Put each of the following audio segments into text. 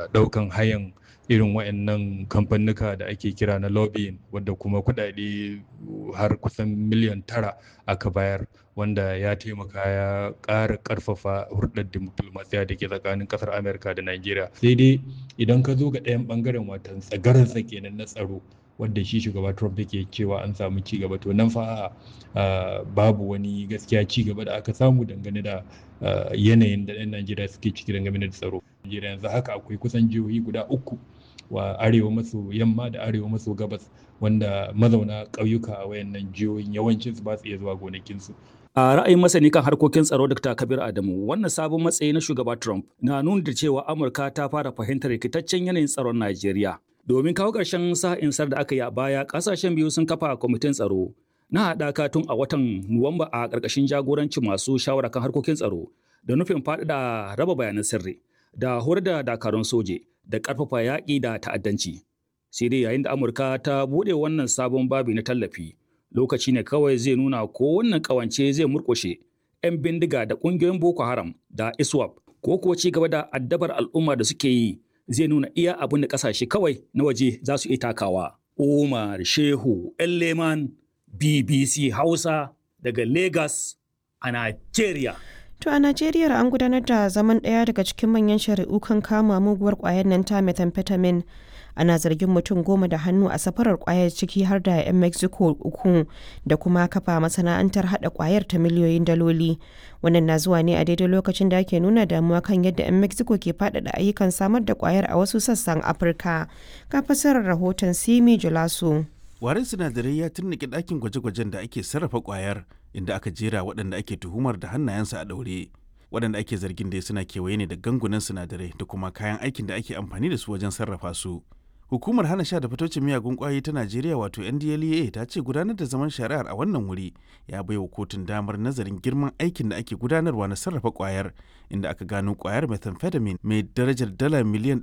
ɗaukan hayan irin waɗannan kamfanuka da ake kira na lobbying wadda kuma kuɗaɗe har kusan miliyan tara aka bayar wanda ya taimaka ya ƙara ƙarfafa hurɗar diplomasiya da ke tsakanin ƙasar amurka da najeriya sai dai idan ka zo ga ɗayan ɓangaren watan tsagararsa kenan na tsaro wadda shi shugaba Trump yake cewa an samu ci gaba to nan fa babu wani gaskiya ci gaba da aka samu dangane da yanayin da 'yan Najeriya suke ciki dangane da tsaro. Najeriya yanzu haka akwai kusan jihohi guda uku wa arewa maso yamma da arewa maso gabas wanda mazauna ƙauyuka a wayannan jihohin yawancin su ba su iya zuwa gonakinsu. A ra'ayin masani kan harkokin tsaro Dr. Kabir Adamu, wannan sabon matsayi na shugaba Trump na nuna da cewa Amurka ta fara fahimtar rikitaccen yanayin tsaron Najeriya. Domin kawo ƙarshen sa'insar da aka yi a baya, ƙasashen biyu sun kafa kwamitin tsaro na haɗaka tun a watan Nuwamba a ƙarƙashin jagorancin masu shawara kan harkokin tsaro da nufin faɗaɗa raba bayanan sirri da horar da dakarun soje da ƙarfafa yaƙi da ta'addanci. Sai dai yayin da Amurka ta buɗe wannan sabon babi na tallafi, lokaci ne kawai zai nuna ko wannan ƙawance zai murƙushe 'yan bindiga da ƙungiyoyin Boko Haram da ISWAP ko kuwa ci gaba da addabar al'umma da suke yi zai nuna iya abin da kasashe kawai na waje za su iya takawa. Umar Shehu Leman BBC Hausa daga Lagos a Najeriya. To a Najeriya an gudanar da zaman ɗaya daga cikin manyan shari'u kan kama muguwar ƙwayar nan ta methamphetamine. Ana zargin mutum goma da hannu a safarar ƙwayar ciki har da 'yan Mexico uku da kuma kafa masana'antar haɗa ƙwayar ta miliyoyin daloli. Wannan na zuwa ne a daidai lokacin da ake nuna damuwa kan yadda 'yan Mexico ke faɗaɗa ayyukan samar da ƙwayar a wasu sassan Afirka. Ka fasarar rahoton Simi Julaso. Warin sinadarai ya turnike ɗakin gwaje-gwajen da ake sarrafa ƙwayar inda aka jera waɗanda ake tuhumar da hannayensa a ɗaure. Waɗanda ake zargin dai suna kewaye ne da gangunan sinadarai da kuma kayan aikin da ake amfani da su wajen sarrafa su. Hukumar hana sha da fitocin miyagun kwayoyi ta Najeriya wato NDLEA ta ce gudanar da zaman shari'ar a wannan wuri ya baiwa kotun damar nazarin girman aikin da ake gudanarwa na sarrafa kwayar inda aka gano kwayar methamphetamine mai darajar dala miliyan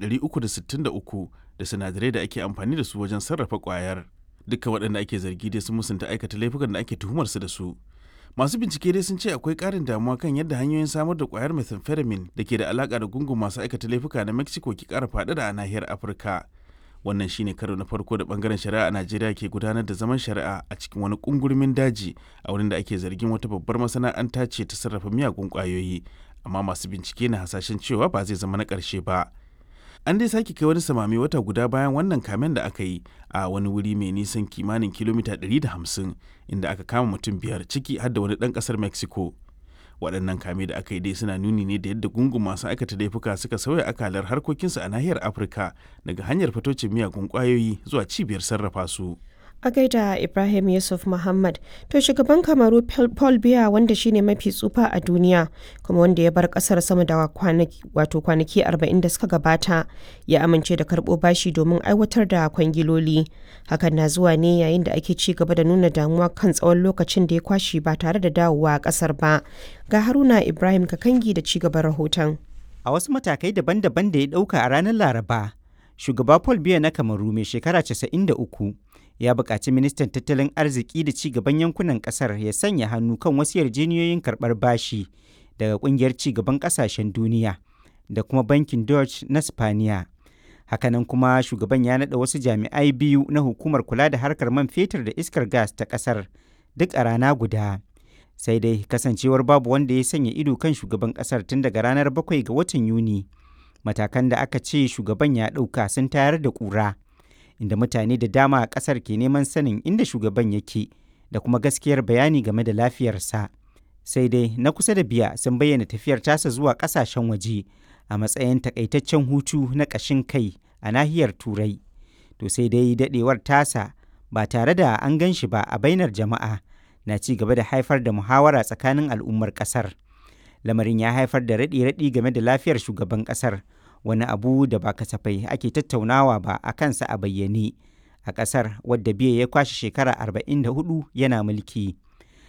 363 da sinadarai da ake amfani da su wajen sarrafa kwayar. Dukkan waɗanda ake zargi dai sun musanta aikata laifukan da ake tuhumar su da su. Masu bincike dai sun ce akwai ƙarin damuwa kan yadda hanyoyin samar da kwayar methamphetamine da ke da alaƙa da gungun masu aikata laifuka na Mexico ke ƙara faɗaɗa a nahiyar Afirka. wannan shine karo na farko da bangaren shari'a a najeriya ke gudanar da zaman shari'a a cikin wani kungurmin daji a wurin da ake zargin wata babbar masana'anta ce ta sarrafa miyagun kwayoyi amma masu bincike na hasashen cewa ba zai zama na ƙarshe ba an dai sake kai wani samami wata guda bayan wannan kamen da aka yi a wani wuri mai nisan kimanin kilomita 150 inda aka kama mutum biyar ciki har da wani ɗan ƙasar mexico waɗannan kame da aka yi dai suna nuni ne da yadda gungun masu aikata laifuka suka sauya akalar harkokinsu a nahiyar afirka daga hanyar fitocin miyagun ƙwayoyi zuwa cibiyar sarrafa su a gaida ibrahim yusuf muhammad to shugaban kamaru paul biya wanda shine mafi tsufa a duniya kuma wanda ya bar kasar sama da wato kwanaki 40 da suka gabata ya amince da karbo bashi domin aiwatar da kwangiloli hakan na zuwa ne yayin da ake ci gaba da nuna damuwa kan tsawon lokacin da ya kwashi ba tare da dawowa a kasar ba ga haruna ibrahim kakangi da ci gaban rahoton a wasu matakai daban-daban da ya dauka a ranar laraba shugaba paul biya na kamaru mai shekara 93 ya buƙaci ministan tattalin arziki da ci gaban yankunan ƙasar ya sanya hannu kan wasu yarjejeniyoyin karɓar bashi daga ƙungiyar ci gaban ƙasashen duniya da kuma bankin Dutch na Spaniya. Hakanan kuma shugaban ya naɗa wasu jami'ai biyu na hukumar kula da harkar man fetur da iskar gas ta ƙasar duk a rana guda. Sai dai kasancewar babu wanda ya sanya ido kan shugaban ƙasar tun daga ranar bakwai ga watan Yuni. Matakan da aka ce shugaban ya ɗauka sun tayar da ƙura. inda mutane da dama a ƙasar ke neman sanin inda shugaban yake da kuma gaskiyar bayani game da lafiyarsa. Sai dai na kusa da biya sun bayyana tafiyar tasa zuwa ƙasashen waje a matsayin takaitaccen hutu na ƙashin kai a nahiyar Turai. To sai dai daɗewar tasa ba tare da an gan shi ba a bainar jama'a na ci gaba da haifar da muhawara tsakanin al'ummar ƙasar. Lamarin ya haifar da raɗe-raɗi game da lafiyar shugaban ƙasar. wani abu da ba kasafai ake tattaunawa ba a kansa a bayyane a ƙasar wadda biya ya kwashe shekara 44 yana mulki.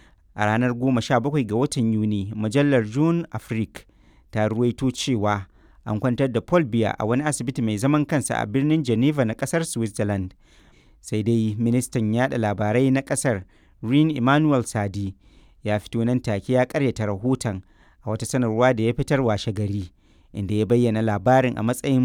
A ranar 17 ga watan Yuni, mujallar June Afrique ta ruwaito cewa an kwantar da Paul Biya a wani asibiti mai zaman kansa a birnin Geneva na ƙasar Switzerland. Sai dai ministan yada labarai na ƙasar Rin Emmanuel Sadi ya fito nan take ya karyata rahoton a wata sanarwa da ya fitar washe gari. inda ya bayyana labarin a matsayin